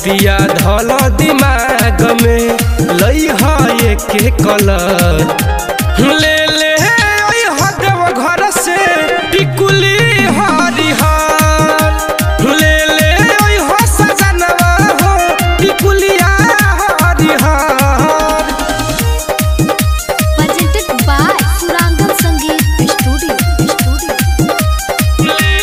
बतिया धल दिमाग में लई है के कलर ले ले ओइ हदव घर से टिकुली हरिहर ले ले ओइ हो सजनवा हो टिकुलिया हरिहर presented by Surangal Sangeet Studio. Studio.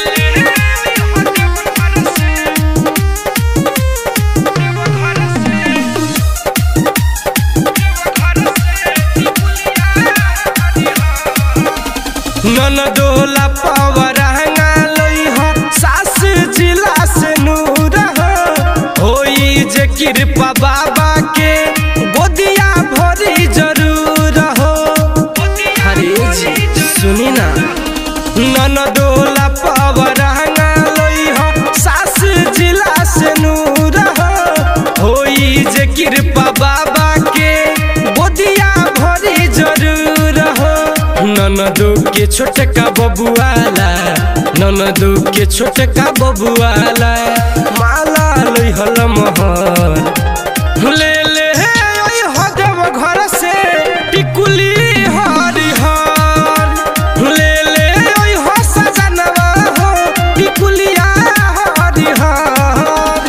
ननदोला पवरहंगा लई हो सास जिला से नूर हो होई जे कृपा बाबा के गोदिया भरी जरूर हो हरे जी सुनी ना ननदोला पवरहंगा लई हो सास जिला से नूर हो होई जे कृपा बाबा के गोदिया भरी जरूर हो ननदू के छोटका बबुआला ननदू के छोटका बबुआला माला लई हल महर ले ले हे ओइ हदव घर से टिकुली हरिहर ले ले ओइ हो सजनवा हो टिकुलिया हरिहर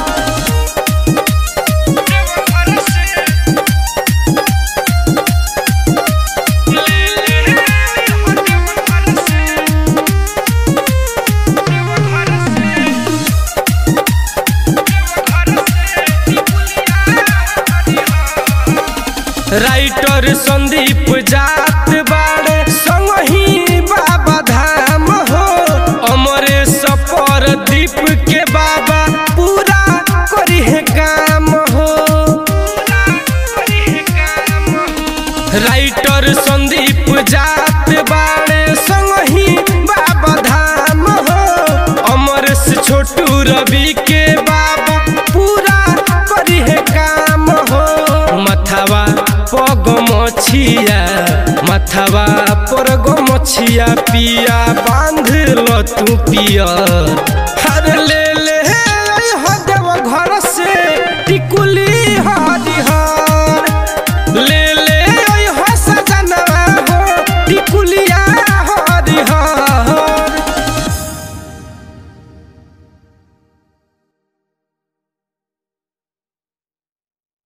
राइटर संदीप जात बाड़े संगही बाबा धाम हो अमरेश पर दीप के बाबा पूरा करी है काम हो राइटर संदीप जात बाड़े संगही बाबा धाम हो अमरेश छोटू रवि के बाबा पूरा करी है काम हो मथावा पग मछिया मथावा पर गो मछिया पिया बांध ल तू पियर